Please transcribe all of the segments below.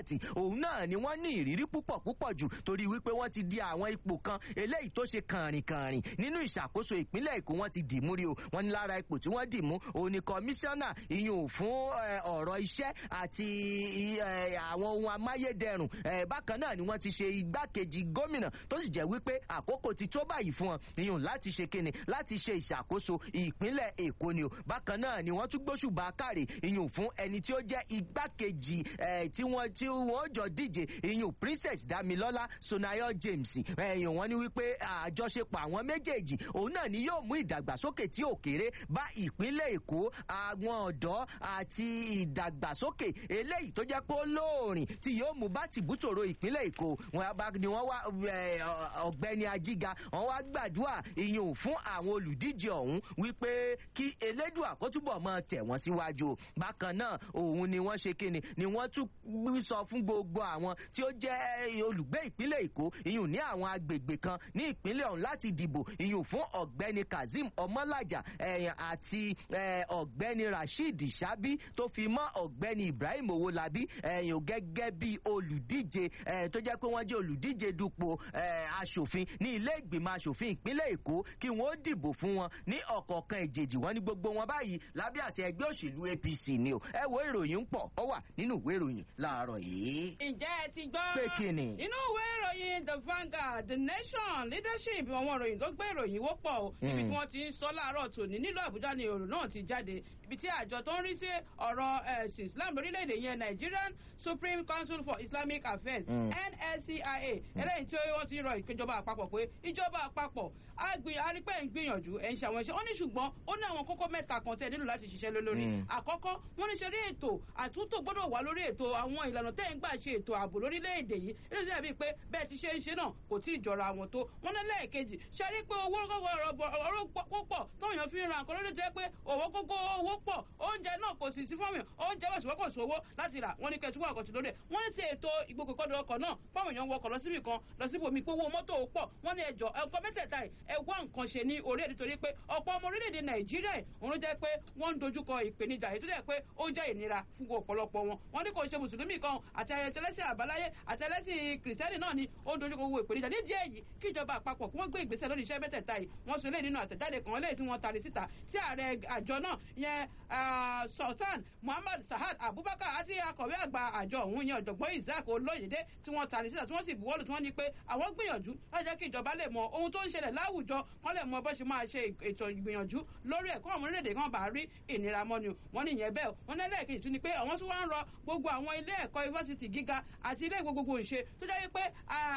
àti òun náà ni wọ́n ní ìrírí púpọ̀ púpọ̀ jù torí wípé wọ́n ti di àwọn ipò kan eléyìí tó ṣe kànrìnkànrìn nínú ìṣàkóso ìpínlẹ̀ èkó wọ́n ti dì mú rí o wọ́n ní lára ipò tí wọ́n dì mú òun ni kọmíṣánná ìyún fún ọ̀rọ̀ iṣẹ́ àti àwọn ohun amáyédẹrùn bákan náà ni wọ́n ti ṣe igbákejì gómìnà tó sì jẹ́ wípé àkókò ti tó báyìí fún wọn ìyún láti ṣe kíni láti ṣe ìṣàkóso ìpínlẹ̀ èkó ni o bákan náà ni wọ́n tún gbóṣùbà káre ìyún fún ẹni tí ó jẹ́ igbákejì tí wọ́n tí wọ́n jọ díje ìyún princess damilọ́lá sonayo james ẹ̀yìn wọn ni wípé àjọṣepọ̀ àwọn méjèèjì òun náà ni yóò mú ìdàgbàsókè tí ò kéré bá ìpínlẹ̀ èkó àwọn ọ̀dọ́ àti ìdàgbàsókè eléyìí tó jẹ́ pé ó lóòrìn tí yóò mú bá tìbútòrò ìpínlẹ̀ èkó ni wọ́n wá ọ̀gbẹ́ni ajíga wọ́n wá gbàdúrà ìyún fún àwọn olùdíje ọ̀hún wípé kí elédùà kó túbọ̀ mọ tẹ̀ wọ́n síwájú bákan náà òun ni wọ́n ṣe kíni ni wọ́n tún sọ fún gbogbo àwọn tí ó jẹ́ olùgbé ìpínlẹ̀ èkó ìyún ní àwọn agbègbè kan ní ìpínlẹ̀ ọ̀hún láti dìbò ìyún fún ọ̀gbẹ́ni kazeem ọmọlájà àti ọ̀gbẹ́ni rasheed shabi tó fi mọ́ ọ̀gbẹ́ni ibrahim owolabi ẹ̀yìn gẹ́gẹ́ bí olùdíje tó jẹ́ pé wọ́n jẹ́ olùdíje dupò aṣòfin ní ilé ìgbìmọ̀ aṣòfin ìpínlẹ̀ èkó kí wọ́n dìbò fún wọn ní ọ̀kọ̀ọ̀kan ìjèjì wọn ní gbogbo wọn báyìí lábẹ́ àṣẹ ẹgbẹ́ òṣèlú apc ni o ẹ wo ìròyìn ń pọ̀ ọ wà nínú ìwé ìròyìn láàárọ̀ yìí. ǹjẹ́ ẹ ti gbọ́ pé kíni. nínú ìwé ìròyìn the vanguard the nation leadership àwọn ìròyìn tó gbé ìròyìn wọ́pọ̀ o ibi tí wọ́n ti ń sọ láàárọ̀ tòní nílùú àbújá ni èrò náà ti jáde ibi tí àjọ tó ń rí sí ọ̀rọ̀ ẹ̀sìn islam lórílẹ̀‐èdè yẹn nigerian supreme council for islamic affairs nscia eléyìí tí wọ́n ti rọ ìjọba àpapọ̀ pé ìjọba àpapọ̀ àgbìn arípẹ́ ń gbìyànjú ẹ̀ ń ṣàwọn iṣẹ́ wọ́n ní ṣùgbọ́n ó ní àwọn kókó mẹ́ta kan tẹ̀ nílò láti ṣiṣẹ́ lórí àkọ́kọ́ wọ́n ní ṣe rí ètò àtúntò gbọ́dọ̀ wà lórí ètò àwọn ìlànà tẹ́ ń gbà ṣe ètò ààbò lórílẹ̀‐èdè yìí ilé iṣẹ́ bíi pé bẹ́ẹ̀ ti ṣe ń ṣe náà kò tí ì jọra àwọn tó wọ́n ní lẹ́ẹ̀kejì ṣe rí pé owó ọ̀rọ̀ pọ̀ tóyàn fi ń ra nǹkan lórí jẹ́ pé owó gógó owó pọ̀ oúnjẹ náà kò sì sí fọ́ọ̀mù oúnjẹ wọ̀ ṣùgbọ́n kò sówó láti rà wọ́n ní kẹ́tù wà kọ̀tù lórí ẹ̀ wọ́n ní ti ètò ìgbòkèkọ́dọ̀ ọkọ̀ náà fáwọn èèyàn wọkọ̀ lọ síbì kan lọ síbò mi pé owó mọ́tò pọ̀ wọ́n ní ẹjọ́ ẹ̀kọ́ mẹ́tẹ̀ẹ̀ta ẹ̀ wá nǹkan ṣe ní orí ẹ̀ nítorí pé ọ̀pọ̀ ọmọ orílẹ̀-èdè nàìjíríà òun jẹ́ pé wọ́n ń dojúkọ ìpèníjà èyí tó jẹ́ pé ó jẹ́ ìnira fún ọ̀pọ̀lọpọ̀ wọn wọ́n ní kò ṣe mùsùlùmí kan àti ẹlẹ́sìn àbáláyé àti ẹlẹ́sìn kìrìsìtẹ́nì náà ni ó ń dojúkọ owó ìpèníjà nídìí èyí kí ìjọba àpapọ̀ kí wọ́n gbé ìgbésẹ̀ lórí iṣẹ́ mẹ́tẹ̀ẹ̀ta yìí wọ́n sọ lé nínú àtẹ̀jáde kan lẹ́yìn tí wọ́n tari síta tí ààrẹ àjọ náà yẹn sultan muhammad sahad abubakar àti akọ̀wé àgbà àjọ òun yẹn ọ̀jọ̀gbọ́n isaac olóyèdè tí wọ́n tari síta tí wọ́n sì buwọ́lù tí wọ́n ní pé àwọn gbìyànjú láti jẹ́ kí ìjọba lè mọ ohun tó ń ṣẹlẹ̀ láwùjọ kán lè mọ bó ṣe máa ṣe ètò ìgbìyànjú lórí ẹ̀kọ́ àwọn orílẹ̀-èdè kan bá rí ìnira mọ́ni wọ́n ní ìyẹn bẹ́ẹ̀ wọ́n ní ẹlẹ́ẹ̀kejì tún ni pé àwọn tún wá ń rọ gbogbo àwọn ilé ẹ̀kọ́ yunifásitì gíga àti ilé gbogbo ìṣe tó jẹ́ wípé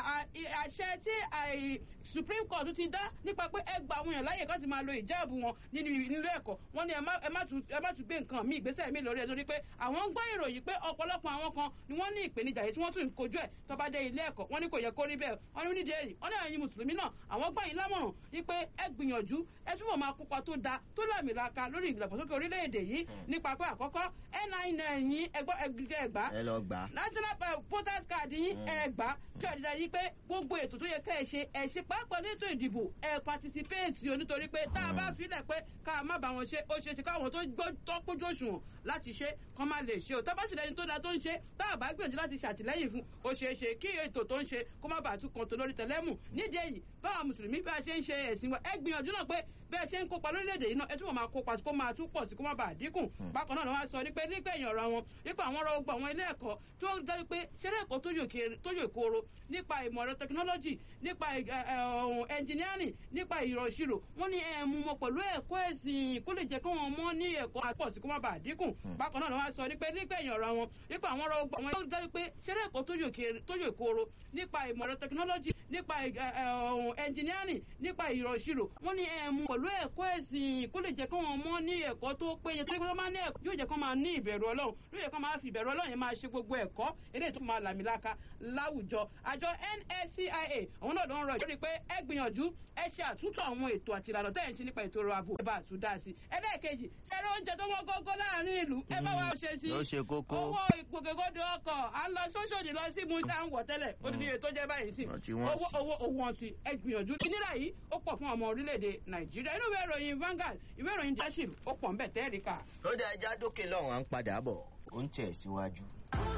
àṣẹ tí supreme court ti dá nípa pé ẹ gba àwọn èèyàn láyè kan ti máa lo ìjáàbù wọn nínú ilé ẹ̀kọ́ wọ́n ní ẹ má tún gbé nǹkan míì ìgbésẹ̀ míì lórí ẹ̀ torí pé àwọn ń gbọ́ ìròyìn pé ọ̀pọ̀lọpọ̀ àwọn kan ni wọ́n ní ìpèníjà yìí tí wọ́n tún ń kojú ẹ̀ tó bá dé ilé ẹ̀kọ́ wọ́n ní kò yẹ kó rí bẹ́ẹ̀ wọ́n ní nídìí èyí wọ́n ní ẹ̀yin mùsùlùmí náà àwọn gbọ́ yín lámọ̀ràn wípé ẹ gbìyànjú ẹ túbọ̀ máa kópa tó da tó làmìlaka lórí ìdàgbàsókè orílẹ̀-èdè yìí nípa pé àkọ́kọ́ nin yín ẹgbọ́ ẹgbà ẹ lọ gbà. national voters card yín ẹgbà kí ọ̀dìdà yìí pé gbogbo ètò tó yẹ ká ẹ ṣe ẹ ṣe pàápàá ní ètò ìdìbò ẹ participate o nítorí pé tá a bá filẹ̀ pé ká má bá wọn ṣe ó ṣe ṣe káwọn tó gbọ́ tọ́kójú òṣùwọ̀n láti ṣe kán má lè ṣe o tá bá sì lẹ́ni tó da tó ń ṣe tá a bá gbìyànjú láti ṣàtìlẹ́yìn fún ó ṣeé ṣe kí ètò tó ń ṣe kó má bàa tún kan tó lórí tẹlẹ́mù nídìí èyí báwa mùsùlùmí bá a ṣe ń ṣe ẹ̀sìn wa ẹ gbìyànjú náà pé bẹ́ẹ̀ ṣe ń kópa lórílẹ̀‐èdè yìí náà ẹ túbọ̀ máa kópa kó máa tún pọ̀ sí kó má bàa dínkù bákan náà ni wọ́n á sọ nípa nígbẹ̀yìn ọ̀rọ̀ wọn nípa àwọn ọ̀rọ̀ gbogbo àwọn ilé ẹ̀kọ́ tó ń dájú pé ṣẹlẹ̀ ẹ̀kọ́ tó yò kóró nípa ìmọ̀ ẹ̀rọ tẹkinọ́lọ́jì nípa ẹnjìníárìn nípa ìrọ̀ ìṣirò wọ́n ní ẹ̀ mú wọn pẹ̀lú ẹ̀kọ́ ẹ̀sìn kó lè jẹ́ kí wọ́n mọ́ ní ẹ̀kọ́ àpọ̀ sí kó má bàa dínkù bákan náà ni wọ́n á sọ nípa nígbẹ̀yìn ọ̀rọ̀ wọn nípa àwọn ọ̀rọ̀ gbogbo àwọn tó ń dájú pé ṣẹlẹ̀ ẹ̀kọ́ tó yò kóró nípa ìmọ̀ ẹ̀rọ tẹkinọ́lọ́jì nípa ẹnjìníárìn nípa ìrọ̀ ìṣirò wọ́n ní ẹ̀ mú pẹ̀lú ẹ̀kọ́ ẹ̀sìn kó lè jẹ́ kí wọ́n mọ́ ní ẹ̀kọ́ tó péye tó yẹ máa ní ẹ̀kọ́ yóò jẹ́ kí wọ́n máa ní ìbẹ̀rù ọlọ́run yóò jẹ́ kí wọ́n máa fi ìbẹ̀rù ọlọ́run yẹn máa ṣe gbogbo ẹ̀kọ́ eléyìí tó máa làmìlaka láwùjọ àjọ nscia àwọn náà ló ń rọ ìjọba pé ẹ gbìyànjú ẹ ṣe àtúntò àwọn ètò àti ìlànà tẹ́ ẹ̀ ń ṣe nípa ètò ọrọ̀ ààbò ẹ bá àtúndà sí ẹlẹ́ẹ̀kejì ṣẹlẹ̀ oúnjẹ tó wọ́n gógó láàrin ìlú ẹ bá wa ṣe sí ló ṣe kókó. owó ìgbòkègbodò ọkọ̀ à ń lọ sóṣòdì lọ sí musa ń wọ̀ tẹ́lẹ̀ ó ti di ètò jẹ́ báyìí sí Wọ́n ti wọ́n owó owó owó wọn sí ẹ gbìyànjú ìnira yìí ó pọ̀ fún ọmọ orílẹ̀-èdè nàìjíríà inú ìwé ìròyìn Vanguard ìwé ìròyìn leadership ó pọ̀ ń bẹ̀ tẹ́ẹ̀ríkà. ó dá ẹja dókè lọ́wọ́n à ń padà bọ̀ ó ń tẹ̀ síwájú.